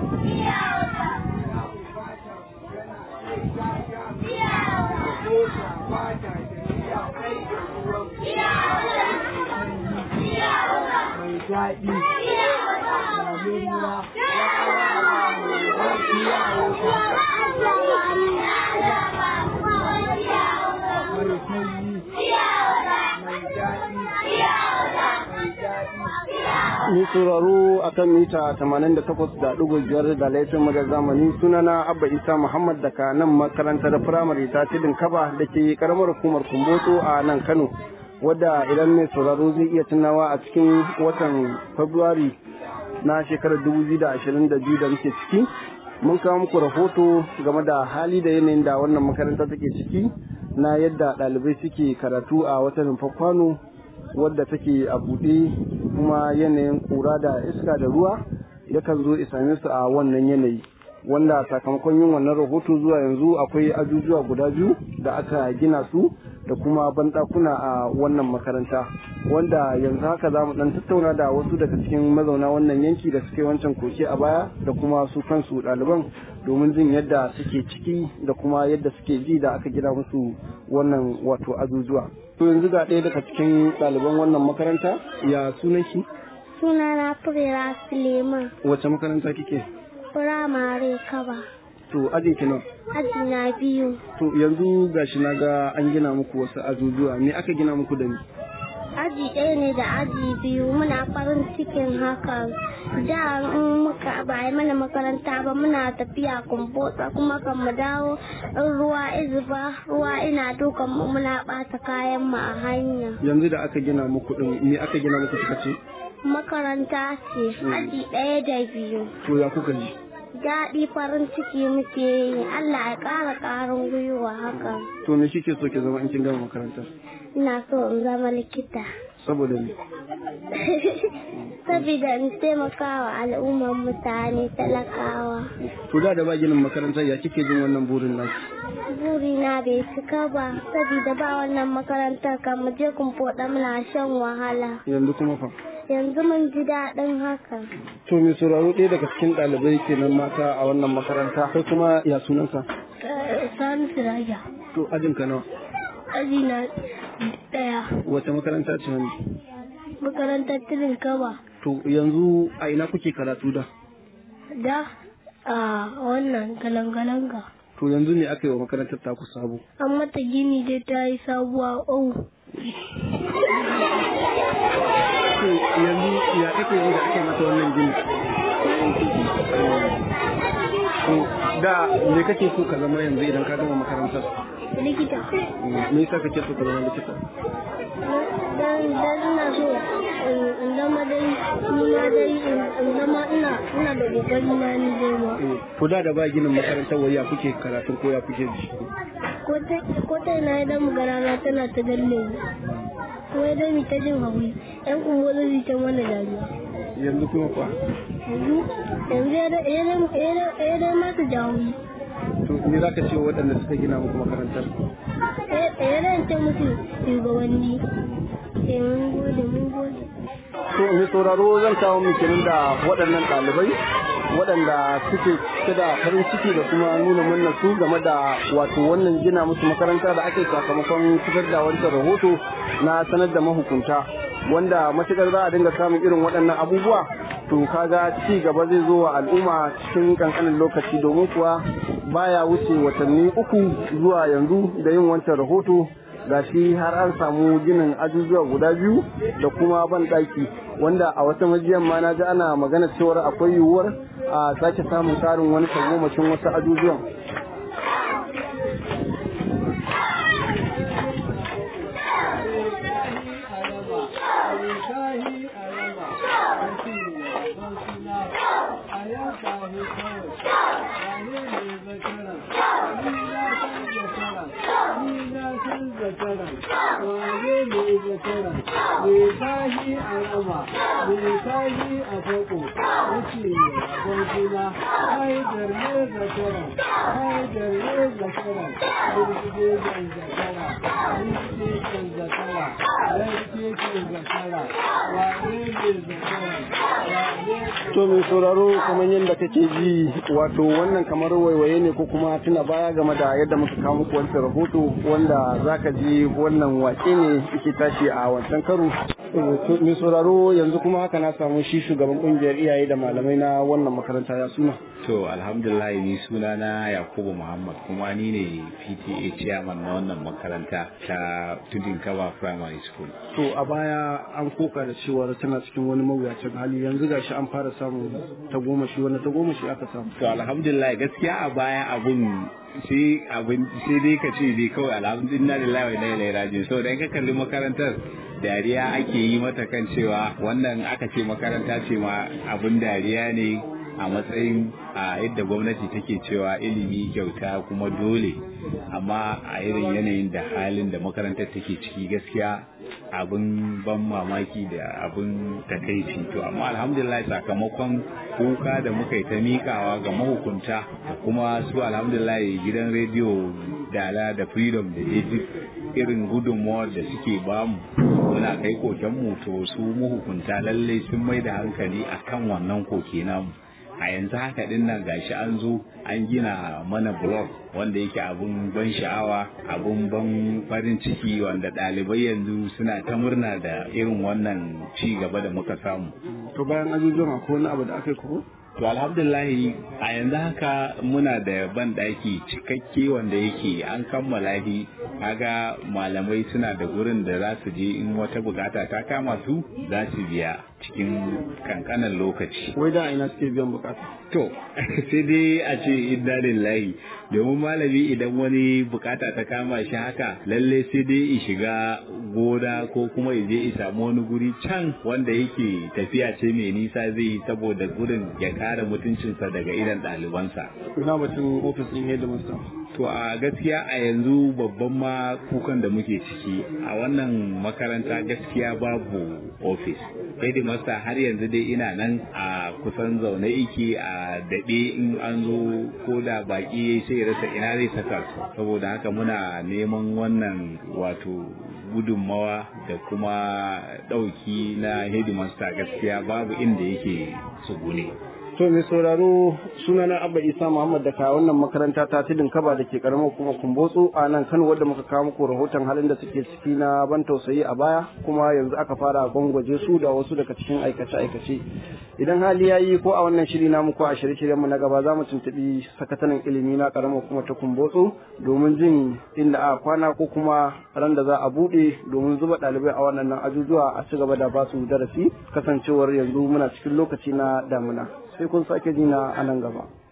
mai daɗi mamin ruwa mai sanyi mai daɗi mai daɗi Ni sauraro a kan mita 88.5 da laifin madar zamani sunana Abba Isa Muhammad daga nan makarantar firamare ta Tidin Kaba da ke karamar hukumar Kumbotso a nan Kano. Wadda idan mai sauraro zai iya tunawa a cikin watan Fabrairu na shekarar 2022 da muke ciki. Mun kawo muku rahoto game da hali da yanayin da wannan makaranta take ciki na yadda ɗalibai suke karatu a watan kwano wadda take a buɗe kuma yanayin ƙura da iska da ruwa yakan zo isame su a wannan yanayi wanda sakamakon yin wannan rahoto zuwa yanzu akwai ajujuwa guda biyu da aka gina su da kuma banɗakuna a wannan makaranta wanda yanzu haka za mu ɗan tattauna da wasu daga cikin mazauna wannan yanki da suke wancan koke a baya da kuma su kansu ɗaliban domin jin yadda suke ciki da kuma yadda suke ji da aka gina musu wannan wato ajujuwa to yanzu ga ɗaya daga cikin ɗaliban wannan makaranta ya sunan ki Sunana Furera Suleiman, wace makaranta kike firamare kaba, to ajin ki nawa aji na biyu. to yanzu gashi na ga an gina muku wasu ajujuwa me aka gina muku da ni Aji ɗaya ne da aji biyu muna farin cikin hakan. Da in muka ba a yi mana makaranta ba muna tafiya kumbotsa kuma kan mu dawo in ruwa izuba ruwa ina dukan mu muna ɓata kayan mu a hanya. yanzu da aka gina muku din me aka gina muku kika ce Makaranta ce aji ɗaya da biyu. to ya kuka ji Daɗi farin ciki muke yi Allah ya ƙara ƙarin gwiwa hakan. to me kike so ki zama in kin gama makaranta Ina so in zama likita. saboda me Saboda in taimaka wa al'ummar mutane talakawa. to da da ba ginin makaranta ya kike jin wannan burin naki Burina bai cika ba, saboda ba wannan makarantar kan mu je kumfoɗa muna shan wahala. yanzu kuma fa Yanzu mun ji daɗin haka. to me sauraro ɗaya daga cikin ɗalibai kenan mata a wannan makaranta kai kuma ya sunanka Sani Siraja, to ajin ka nawa aji na ɗaya, wace makaranta ce wani makarantar Tilin Kaba. to yanzu a ina kuke karatu da Da a wannan galangalanga. to yanzu ne aka yi wa makarantar taku sabo An mata gini dai ta yi sabuwa oh. to yanzu ya kake yi da aka mata wannan gini to da me kake so ka zama yanzu idan ka gama makarantar Likita. me yasa kake so ka zama likita dan dan ina so in zama dai ni ma dai in zama ina ina da kokari na ni dai ma Eh, to da da ba ginin makarantar waya kuke karatun ko ya kuke ji ko ta ko ta ina idan magana na tana ta dalle ni kuma dai mi ta jin hawi yan kuma zai ta mana dariya yanzu kuma kwa yanzu yanzu ya da ya da ya da ya da ma su jawo to me zaka ce wa waɗanda suka gina muku makarantar ya da ta musu shugabanni sai mun gode mun gode to mai sauraro zan kawo miki nan da waɗannan ɗalibai waɗanda suke cike da farin ciki da kuma nuna murnar su game da wato wannan gina musu makaranta da ake sakamakon fitar da wancan rahoto na sanar da mahukunta wanda matukar za a dinga samun irin waɗannan abubuwa to kaga ci gaba zai zo wa al'umma cikin kankanin lokaci domin kuwa baya wuce watanni uku zuwa yanzu da yin wancan rahoto gashi har an samu ginin ajujuwa guda biyu da kuma ban ɗaki wanda a wata majiyar ma na ji ana magana cewar akwai yiwuwar a sake samun tarin wani tagomashin wasu ajujuwan Wane ne zakara mai kashi a rama mai kashi a fako wuce rabon suna haidar ne zakara haidar ne zakara rikide kan zakara rikide kan zakara rikide kan zakara wane ne zakara wane to mai sauraro kamar yadda kake ji wato wannan kamar waiwaye ne ko kuma tuna baya game da yadda muka kawo muku wancan rahoto wanda zaka ji wannan wake ne yake tashi a wancan karo mai sauraro yanzu kuma haka na samu shi shugaban kungiyar iyaye da malamai na wannan makaranta ya suna To alhamdulillah ni suna na Yakubu Muhammad kuma ni ne PTA chairman na wannan makaranta ta Tudun Kaba Primary School. to a baya an koka da cewar tana cikin wani mawuyacin hali yanzu gashi an fara samun tagomashi wani tagomashi aka samu To alhamdulillah gaskiya a baya abun sai abin sai dai ka ce dai kawai alhamdulillah lillahi wa inna ilaihi raji'un so dan ka kalli makarantar dariya ake yi mata kan cewa wannan aka ce makaranta ce ma abin dariya ne a matsayin a yadda gwamnati take cewa ilimi kyauta kuma dole amma a irin yanayin da halin da makarantar take ciki gaskiya abin ban mamaki da abin takaici to amma alhamdulillah sakamakon kuka da muka yi ta mikawa ga mahukunta da kuma su alhamdulillah gidan rediyo dala da freedom da egypt irin gudunmawar da suke bamu muna kai kokenmu to su mahukunta lallai sun mai da hankali akan wannan koke namu a yanzu haka din nan gashi an zo an gina mana blog wanda yake abun ban sha'awa abun ban farin ciki wanda ɗalibai yanzu suna ta murna da irin wannan ci gaba da muka samu to bayan ajujuwan akwai wani abu da aka yi kuma to alhamdulillahi a yanzu haka muna da ban ɗaki cikakke wanda yake an kammala shi kaga malamai suna da gurin da za su je in wata bukata ta kama su za su biya cikin kankanan lokaci wai da ina suke biyan bukata To, sai dai a ce inna lillahi domin malami idan wani bukata ta kama shi haka lalle sai dai i shiga gona ko kuma ya je i samu wani guri can wanda yake tafiya ce mai nisa zai yi saboda gurin ya kare mutuncinsa daga idan ɗalibansa. ina batun ofis ɗin yadda musta To a gaskiya a yanzu babban ma kukan da muke ciki a wannan makaranta gaskiya babu ofis. Headmaster har yanzu dai ina nan a kusan zaune iki a daɗe in an zo ko da baƙi sai ya rasa ina zai saka su. Saboda haka muna neman wannan wato gudunmawa da kuma ɗauki na headmaster gaskiya babu inda yake tsugune. to mai sauraro sunana abba isa muhammad daga wannan makaranta ta tudun kaba da ke karamar kuma kumbotso a nan kano wadda muka kawo muku rahoton halin da suke ciki na ban tausayi a baya kuma yanzu aka fara gwangwaje su da wasu daga cikin aikace aikace idan hali ya yi ko a wannan shiri namu ko a shirye shiryen mu na gaba za mu tuntuɓi sakataren ilimi na karamar kuma ta kumbotso domin jin inda a kwana ko kuma ran da za a buɗe domin zuba ɗalibai a wannan nan ajujuwa a ci gaba da ba su darasi kasancewar yanzu muna cikin lokaci na damuna sai kun sake jina a nan gaba